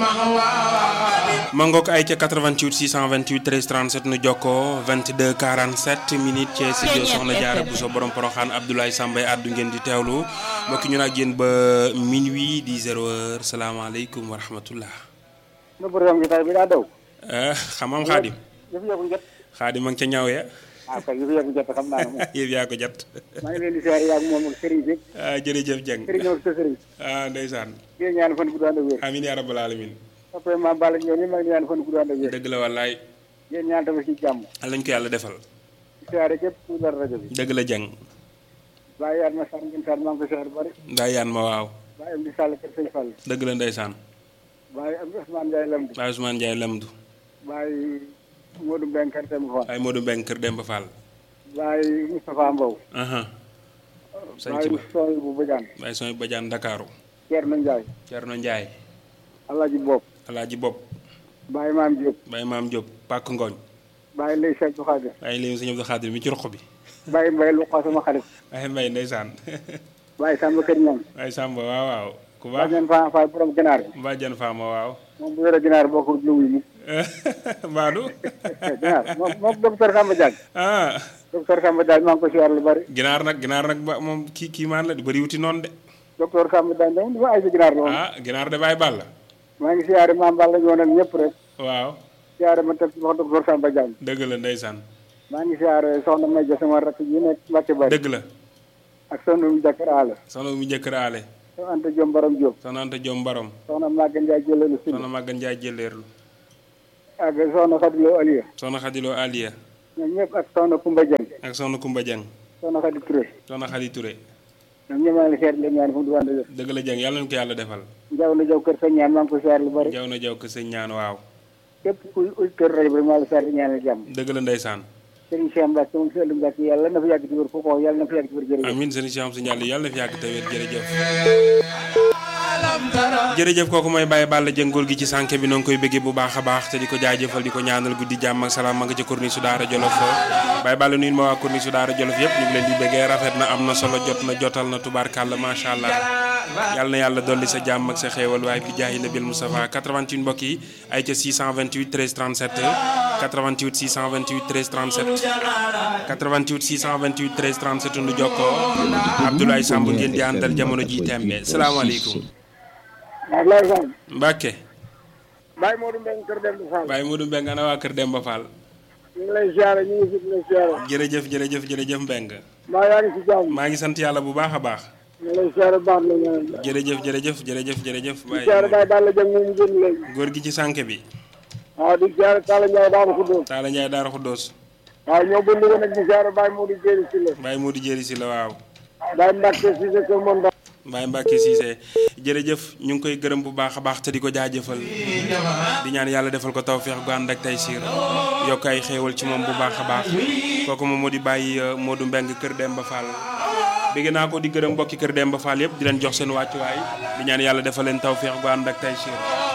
ma ngoog ay ca 88 628 13 37 nu jokkoo 22 47 minutes ci studio Soxna Jaara Buso borom Poroxaan Abdoulaye Sambay addu ngeen di teewlu mbokki ñu nag yéen ba minuit di zéro heure salaamaaleykum wa rahmatullah na borom gi tay bi daa daw xamam xaadim yëf yaa ko jot xaadim ma ngi ca ñaw ya ah kay yëf yaa ko jot xam naa ne moom yëf yaa ko jot maa ngi leen di siyaare yaag moom ak sëriñ si ah jërëjëf Dieng sëriñ ñëw sa sëriñ ah ndeysaan di ñaan fan gudd ànd ak wér amin yaa rabbal alamin après ma bala ñëw ni maa ngi ñaan fan gudd ànd ak wér dëgg la wallaay yéen ñaan tamit ci jàmm al lañ ko yàlla defal di siyaare képp ku dara rajo bi dëgg la Dieng bàyyi yaat ma sar ngeen sar maa ngi ko siyaare bari daa yaan ma waaw bàyyi am di sàll kër sëñ Fall dëgg la ndeysaan bàyyi am Ousmane Ndiaye Lamdi Baye Ousmane Ndiaye Lamdu bàyyi Modou Mbengue kër Demba Fall Baye Modou Mbeng kër Demba Fall bàyyi Moustapha Mbow aha sañ ci bàyyi ba Soy bu Badiane Baye Soy Badiane Ndakaaru Thierno Ndiaye Cerno Ndiaye Alaaji Bopp Alaaji Bopp bàyyi Maam Diop Baye Maam Diop Pàkk Ngooñ bàyyi Lay Cheikh bu Xaadir Baye Léegi Sëñ Abdou Xaadir mi ci roq bi bàyyi Mbaye lu xaw sama xarit Baye Mbay ndeysaan bàyyi Samba Kër Ñang Baye Samba waaw waaw ku baax baax ngeen faa faa borom ginaar bi Mbadiane Fama waaw moom bu yore ginaar boo ko lu wuy mu Mbaadu ginaar moom moom docteur Samba Diagne ah docteur Samba Diagne maa ngi ko siyaar lu bari ginaar nag ginaar nag ba moom kii kii maan la di bëri wuti noonu de docteur Samba Diagne dama dafa ay si ginaar la woon ah ginaar de Baye Balla maa ngi siyaare maam Balla ñoo nag ñëpp rek waaw siyaare ma teg wax docteur Samba Diagne dëgg la ndeysaan maa ngi siyaare soxna May ja sama rakk yi nekk Mbacke Bari dëgg la ak soxna mu jàkkër aala soxna mu njëkkër aale soxna Anta Diom Borom Diop soxna Anta Jom Barom soxna Maga Ndiaye jëleelu si soxna Magan Ndiaye jëleerlu ak soxna Khadilo Aliya soxna Xadiloo Aliya ñoom ñëpp ak soxna Koumba Dieng ak soxna Kumba Dieng soxna Khadi Touré soxna Xadi Touré ñoom ñëpp maa ngi siyaare leen ñaan fu mu du wànd def dëgg la Dieng yàlla nañu ko yàlla defal jaw na jaw kër sa ñaan maa ngi ko siyaare lu bari jaw na jaw ko sëñ ñaan waaw képp kuy auditeur rajo bi rek maa la siyaare ñaanal jàmm dëgg la ndeysaan Serigne Cheikh Mbacke moom si ëllëg Mbacke yàlla na fa yàgg ci wér foo ko wax yàlla na fa yàgg ci wér jërëjëf amin sëñ Cheikh Amsa Ndiaye yàlla na fi yàgg te wér jërëjëf jërëjëf kooku mooy Baye Balla jëngool gi ci sànke bi noo ngi koy bëggee bu baax a baax te di ko jaajëfal di ko ñaanal guddi jàmm ak salaam ma nga ca corniche su Daara Jolof Baye Balla nuyu ma waa corniche su Daara Jolof yëpp ñu ngi leen di bëggee rafet na am na solo jot na jotal na tubaarkàlla macha allah yàlla na yàlla dolli sa jàmm ak sa xéewal waaye bi jaayi nabil Moustapha 88 mbokk yi ay ca 628 13 37 88 628 13 37 88 628 13 37 nu jokkoo Abdoulaye Samb ngeen di àndal jamono ji tembe salaamaaleykum Ablaye Sam Mbacke Baye Modou Mbengue kër Demba Fall Baye Modou Mbeng ana waa kër Demba Fall ñu ngi lay siyaare ñu ngi fi di lay siyaare jërëjëf jërëjëf jërëjëf Mbeng maa yaa ngi si jàmm maa ngi sant yàlla bu baax a baax ñu ngi lay siyaare baax la ñaan jërëjëf jërëjëf jërëjëf jërëjëf di siyaare Baye Balla Dieng moom génn léegi góor gi ci sànke bi waaw di siyaare Talla Ndiaye daana ko doon Taala Njaay Daara Xuddoos waaw ñoo bënd ko nag di siyaare Baye Modou Jéeri si la Baye Modou Jéeri si la waaw Baye Mbacke si sa kër moom Baye Mbacke Cissé jërëjëf ñu ngi koy gërëm bu baax a baax te di ko jaajëfal di ñaan yàlla defal ko tawféex gu ànd ak tey siir yokk ay xéewal ci moom bu baax a baax kooku moom moo di bàyyi Modou Mbeng kër Demba Fall bëgg naa ko di gërëm mbokki kër Demba Fall yëpp di leen jox seen wàccuwaay di ñaan yàlla defal leen tawféex gu ànd ak tey siir